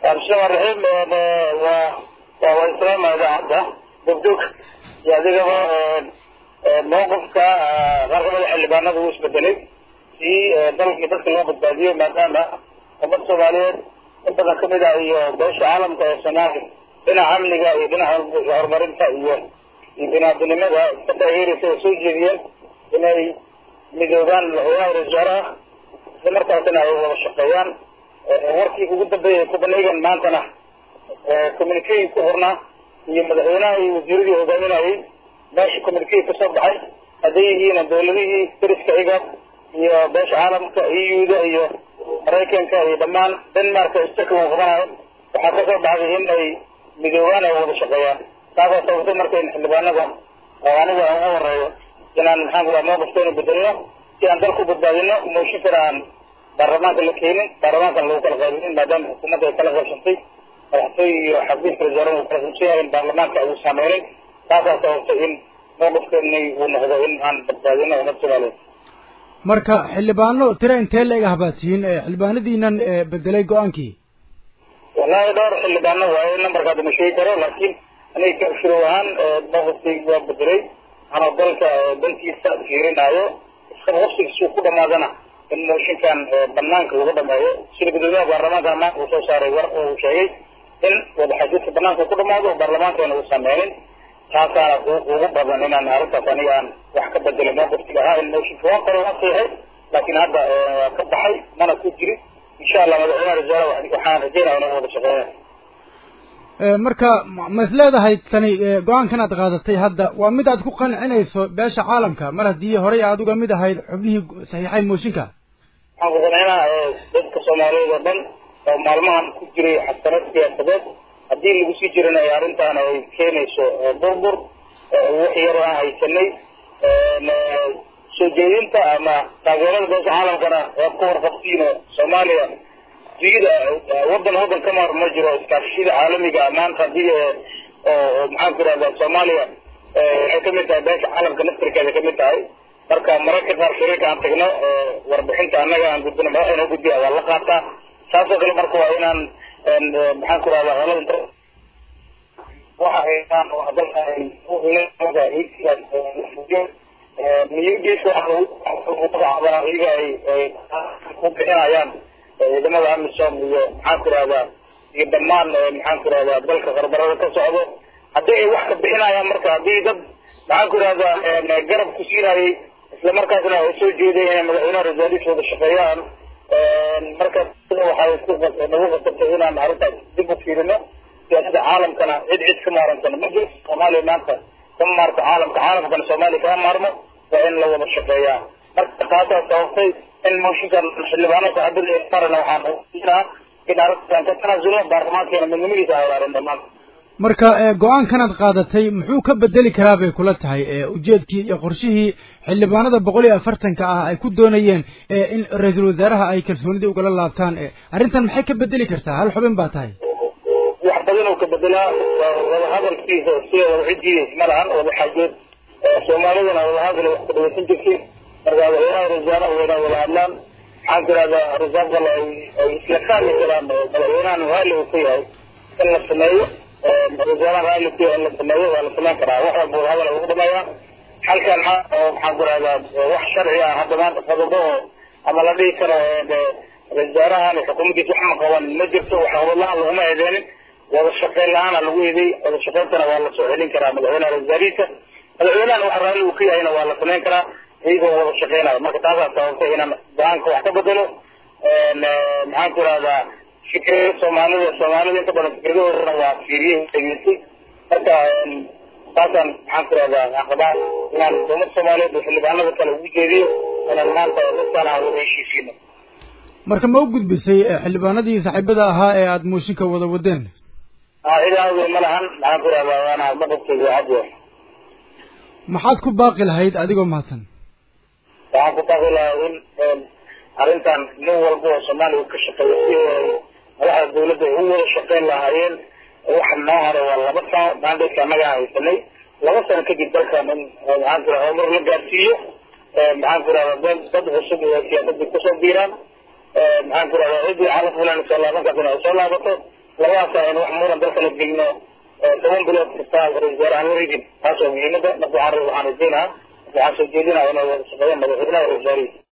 bismillahi raxiim waa waa islaama idaacadda dogdog iyo adigaba mawqifka qaar kamida xildhibaanada uu isbedelay si dalkii dadka loo badbaadiyo maadaama ummad soomaaliyeed in badan kamid ah iyo beesha caalamka ee soomaaliya dhinaca amniga iyo dhinaca horumarinta iyo iyo binaadinimada ka taageeraysa oo soo jeediyeen inay midoobaan madaxweynaha wasaaraha isla markaasina ay wada shaqeeyaan warkii ugu dambeeyay copenhagen maantana communique ku hornaa iyo madaxweynaha iyo wasiiradii hogaaminayay meesha communique kasoo baxay hadday yihiin dawladihii dariska iga iyo beesha caalamka euda iyo maraykanka iyo dhammaan denmark istaka uu qabanayo waxaa kasoo baxday in ay midoobaan ay wada shaqeeyaan taasaa sababtay marka in xildhibaanada aniga aan ugu horeeyo inaan maxaan ku dhaha mawqifkeena bedelino si aan dalku badbaadino mooshinkana aan baarlamaanka la keenin baarlamaankana lagu kala qaybinin maadaama xukuumadda ay kala qaybsantay madaxtooy iyo xafiiska wasaaraha uu kala qaybsan yahay in baarlamaanka uu saameynin taasaa sababtay in mawqifkeeni uu noqdo in aan badbaadino ummad soomaaliyeed marka xildhibaano tira intee la eg ahbaatihiin xildhibaanadiinan bedelay go-aankii wallahi dhowr xildhibaano waaye numberkaada ma sheegi karo laakiin aniga shuruud ahaan mawqifkaygi waa bedelay anoo dalka dantiisa fiirinaayo isqabqabsigiisuu ku dhamaadana in mooshinkan banaanka lagu dhameeyo sida gudoomiyaha baarlamaankana maanta uu soo saaray war uu sheegay in wadaxajiidka banaanka ku dhamaado baarlamaankana uu sameynin taasaana ugu badan inaan arrintaas aniga aan wax ka bedelo mawqifkiga ahaa in mooshinka waa kore waa sayahay laakiin hadda waa ka baxay mana ku jirin insha allah madaxweynaha wasaare waxaan rajeynaya inuu wada shaqeeya marka ma is leedahay tani go-aankan aad qaadatay hadda waa mid aad ku qancinayso beesha caalamka mar haddii horey aad uga mid ahayd xubnihii saxiixay mooshinka waxaan ku qancinaa dadka soomaaliyeed oo dhan oo maalmahan ku jiray xasarad siyaasadeed haddii lagu sii jirana ay arrintaana ay keenayso burbur wax yaroo aan haysanay soo jeedinta ama taageerada beesha caalamkana waad ka warqabtiin soomaaliya duyada wadan wadan ka maar ma jiro iskaashiyada caalamiga maanta hadii oo maxaan ku irahda soomaaliya waxay kamid tahay beesha caalamka naftirkeeda kamid tahay marka mararka qaar shariirka aan tagno warbixinta annaga aan gudbino madaxda noo gudbiya waa la qaataa saasoo kale marka waa inaan maxaan ku irahda holada waxa haystaan oo dalka miyugeeska waxa iyaga ay ay ku bixinayaan ciidamada amisom iyo maxaan ku irahdaa iyo dhammaan maxaan ku irahdaa dalka qarbarada ka socdo haddii ay wax ka bixinayaan marka haddii dad maxaan ku irahdaa garab ku siinayay isla markaasna ay soo jeeday inay madaxweynaha rasaaliis wada shaqeeyaan marka waxay ku nagu qasabtay inaan arrintaas dib u fiirino siyaasadda caalamkana cid cid ka maarantana ma jirto soomaaliya maanta kama maarto caalamka caalamkana soomaaliya kama maarmo waa in la wada shaqeeyaa marka taasaa sababtay in mooshinkan xildhibaano saxaabada marana waxaan siinaa in arrintan ka tanaasulo baarlamaankeena midnimadiisa hagaareen dhammaan marka go-aankan aad qaadatay muxuu ka bedeli karaa bay kula tahay ujeedkii iyo qorshihii xildhibaanada boqol iyo afartanka ah ay ku doonayeen in ra-iisul wasaaraha ay kalsoonidii ugala laabtaan arrintan maxay ka bedeli kartaa hal xubin baa tahay wax badan oo ka bedelaa wada hadalkiisa sida wada cidiidays ma lahan wada xaajood soomaalidana wada hadal wax ka dhaweysan jirtay marka madaxweynaha wasaaraha weyna wada hadlaan maxaan ku irahdaa risaabka ay ay isla fahmi karaan madaxweynahan raalli uu ka yahay in la sameeyo wasaaraha raalli ku yahay in la sameeyo waa la sameyn karaa wax walba wada hadal lagu dhameeyaa halkan maxaan ku irahdaa wax sharci ah hadda maanta qodobo oo ama la dhihi karo wasaarahan xukuumaddiisa wax ma qaban ma jirto wax wadlahan laguma eedeenin wada shaqeyn la-aana lagu eeday wada shaqeyntana waa la soo celin karaa madaxweynaha wasaarihiisa madaxweynahan wax raalli uu ka yahayna waa la sameyn karaa iyagoo wada shaqeynayo marka taasaa sababtay inaan go-aanka wax ka bedelo maxaan ku irahdaa fikrada soomaalida soomaalida inta badan fikradahoodana waa fiiriyey dhageystay marka taasaan maxaan ku irahdaa aqabaa inaan umad soomaaliyeed oo xildhibaanada kale ugu jeediyo inaan maanta dadkaan aan wada heshiisiino marka ma u gudbisay xildhibaanadii saaxiibada ahaa ee aada mooshinka wada wadeen cidaawey ma lahan maxaan ku irahdaa waana maqabkeyga cadiya maxaad ku baaqi lahayd adigoo mahadsan waxaan ku baaqi lahaa in arrintan nin walba oo soomaaliya uu ka shaqeeyo si madaxda dawladda ay u wada shaqeyn lahaayeen waxa noo hore waa laba sano maandayka annaga haysanay laba sano kadib dalkan in maxaan ku irahda horumar la gaarsiiyo maxaan ku irahda dad dad cusub iyo siyaasadii kusoo biiraan maxaan ku irahda ciddii xalaf fulan soo laaban kartana ay soo laabato labadaas aynu wax muran dalka la gelino toban bilood kasta ra-isul wasaare aan wareegin taas oo muhiimada marka waxaan waxaan rajeynaha waxaan soo jeedinaya inay wada shaqeeyaan madaxweynaha ra-isul wasaarihiisa